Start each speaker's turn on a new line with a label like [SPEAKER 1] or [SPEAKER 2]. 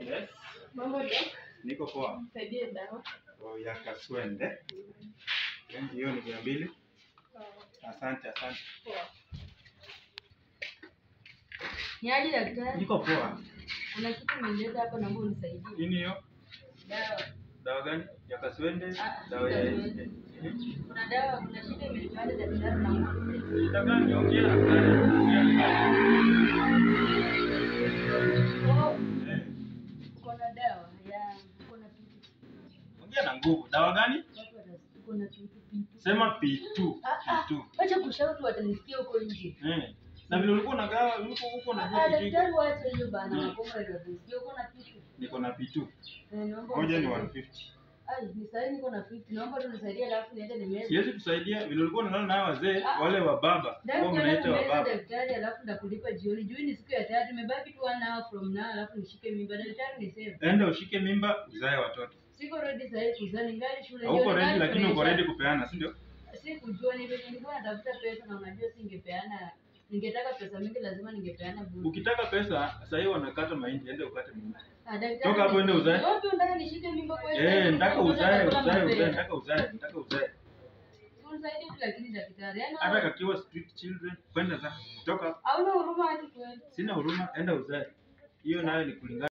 [SPEAKER 1] Yes,
[SPEAKER 2] Mambo doc,
[SPEAKER 1] niko poa.
[SPEAKER 2] nisaidie dawa.
[SPEAKER 1] Oh, ya kaswende. Okay, Hiyo ni mia mbili. Asante, asante.
[SPEAKER 2] Poa. Ni aje daktari?
[SPEAKER 1] Niko poa.
[SPEAKER 2] Kuna kitu umeleta hapa naomba unisaidie.
[SPEAKER 1] Nini hiyo?
[SPEAKER 2] Dawa.
[SPEAKER 1] Dawa gani? Ya kaswende?
[SPEAKER 2] Ah,
[SPEAKER 1] Dawa ya
[SPEAKER 2] kaswende.
[SPEAKER 1] Mhm.
[SPEAKER 2] Kuna dawa, kuna shida imenipata daktari naomba unisaidie.
[SPEAKER 1] Shida gani? Ongea na daktari. Ongea na daktari.
[SPEAKER 2] Oh,
[SPEAKER 1] Eh,
[SPEAKER 2] uko na dawa ya uko na pitu.
[SPEAKER 1] Ongea na nguvu. Dawa gani?
[SPEAKER 2] Watu watasikia uko na pitu pitu.
[SPEAKER 1] Sema P2.
[SPEAKER 2] Ah, ah,
[SPEAKER 1] P2.
[SPEAKER 2] Wacha kushout watanisikia huko nje.
[SPEAKER 1] Eh. Na vile ulikuwa unagawa, ulikuwa huko na
[SPEAKER 2] Ah,
[SPEAKER 1] kitu.
[SPEAKER 2] daktari wacha hiyo bana,
[SPEAKER 1] Mm.
[SPEAKER 2] nakomba watanisikia uko na pitu.
[SPEAKER 1] Niko na P2.
[SPEAKER 2] Eh, naomba
[SPEAKER 1] Moja ni
[SPEAKER 2] unisaidie.
[SPEAKER 1] 150.
[SPEAKER 2] Ai, ni sahi niko na 50. Naomba tu nisaidie alafu niende nimeze.
[SPEAKER 1] Siwezi kusaidia vile ulikuwa unalala na hao wazee wale wa baba. Wao
[SPEAKER 2] Daktari
[SPEAKER 1] mnaita wa
[SPEAKER 2] nimeza
[SPEAKER 1] baba.
[SPEAKER 2] daktari alafu ndakulipa jioni. Juu ni siku ya tatu, imebaki tu one hour from now alafu nishike mimba. Daktari niseme.
[SPEAKER 1] Enda ushike mimba, uzae watoto.
[SPEAKER 2] Siko ready sasa hivi kuzaa ningali shule.
[SPEAKER 1] Hauko
[SPEAKER 2] jioni,
[SPEAKER 1] ready
[SPEAKER 2] ningali
[SPEAKER 1] lakini uko
[SPEAKER 2] pressure.
[SPEAKER 1] ready kupeana, si ndio?
[SPEAKER 2] Sikujua ni vile nilikuwa natafuta pesa na unajua singepeana. Ningetaka pesa mingi lazima ningepeana bure.
[SPEAKER 1] Ukitaka pesa, sasa hiyo wanakata mahindi, ende ukate mimba.
[SPEAKER 2] Ah, daktari.
[SPEAKER 1] Toka hapo uende uzae.
[SPEAKER 2] Wapi unataka nishike mimba kwa hiyo?
[SPEAKER 1] Eh, nataka uzae,
[SPEAKER 2] Unataka
[SPEAKER 1] uzae,
[SPEAKER 2] mapema.
[SPEAKER 1] uzae, nataka uzae, nataka uzae.
[SPEAKER 2] Unisaidie tu lakini daktari. Yaani
[SPEAKER 1] Hata kakiwa street children, kwenda za toka.
[SPEAKER 2] hauna huruma hadi kweli.
[SPEAKER 1] Sina huruma, enda uzae. Hiyo nayo ni kulingana